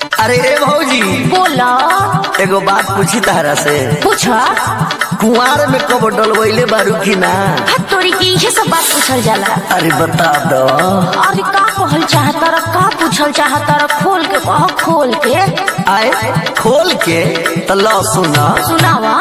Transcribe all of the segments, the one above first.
अरे ए भौजी बोला एगो बात पूछी तारा से पूछा कुंवार में कब डलवैले बारू की ना हट तोरी की इहे सब बात पूछल जाला अरे बता दो अरे का कहल चाहता र का पूछल चाहता र खोल के कह खोल के आए खोल के तो लो सुना सुनावा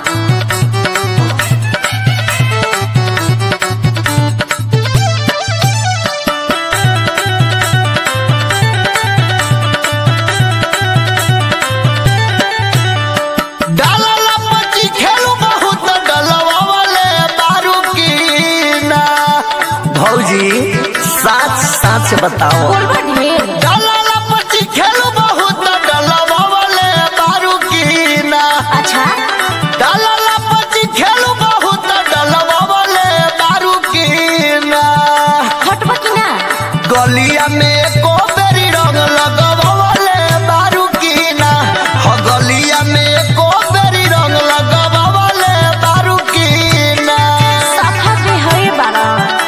डाला पची खेलू बहुत डलवा वाले बारू की ना भौजी साच साच बताओ बोलबा ढेर डाला पची खेलू बहुत डलवा वाले बारू की ना अच्छा डाला पची खेलू बहुत डलवा वाले बारू की ना हटबा की ना गलिया में को बेरी रंग लगवाले बारू की ना हो गलिया में को बेरी रंग लगवाले बारू की ना साफा के है बारा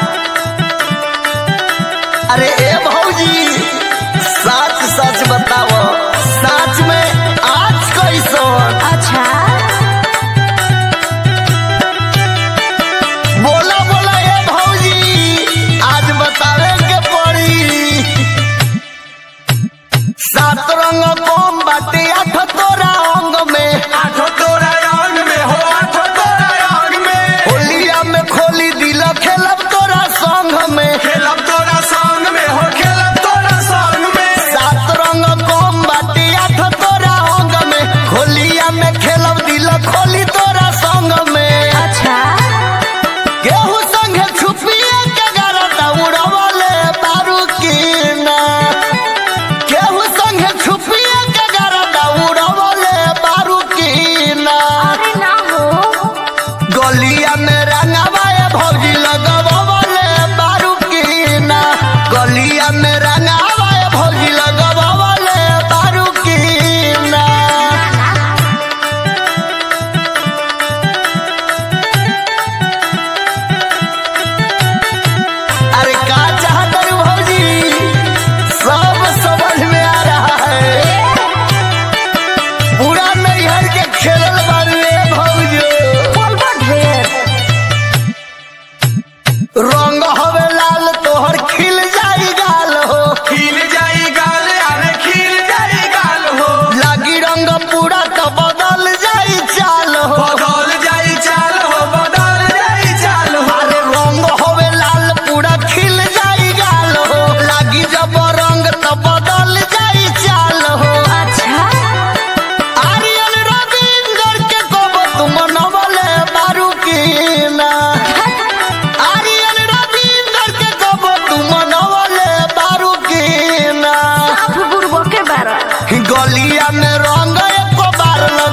अरे ए भौजी सच सच बताओ सच में आज कैसन अच्छा बोला बोला ए भौजी आज बतावे के पड़ी सात रंग कम बाटे आठ तोरा अंग में आठो तोरा अंग में हो आठो तोरा अंग में होलिया में खोली दिल खेलब तोरा संग में खेलब तोरा संग में हो खेलब तोरा संग में सात रंग कम बाटे आठ तोरा अंग में होलिया में खेलब दिल खोली तोरा संग में अच्छा केहू संगे छुपिए के गरदा उड़वले बारू की ना केहू संगे छुपिए के गरदा उड़वले बारू की ना अरे ना हो गलिया में रंगवाए भौजी लगवले बारू की ना गलिया में रंगवाए भौजी लगवले बारू की ना अरे का चाहत रू भौजी सब समझ में आ रहा है पूरा नैहर के खेलल बारू ए भौजी बोलबा ढेर रंग हवे लाल तोहर खिल जाई गाल हो खिल जाई गाल अरे खिल जाई गाल हो लागी रंग पूरा तो बदल जाई चाल हो बदल जाई चाल हो बदल जाई चाल हो अरे रंग हवे लाल पूरा खिल जाई गाल हो लागी जब रंग तो बदल जाई चाल हो अच्छा आर्यन रविंदर के कब तुम नवले बारू की ना आर्यन रविंदर के कब तुम नवले बारू की ना साफ बुड़बो के बारा गलिया में रंग एको बार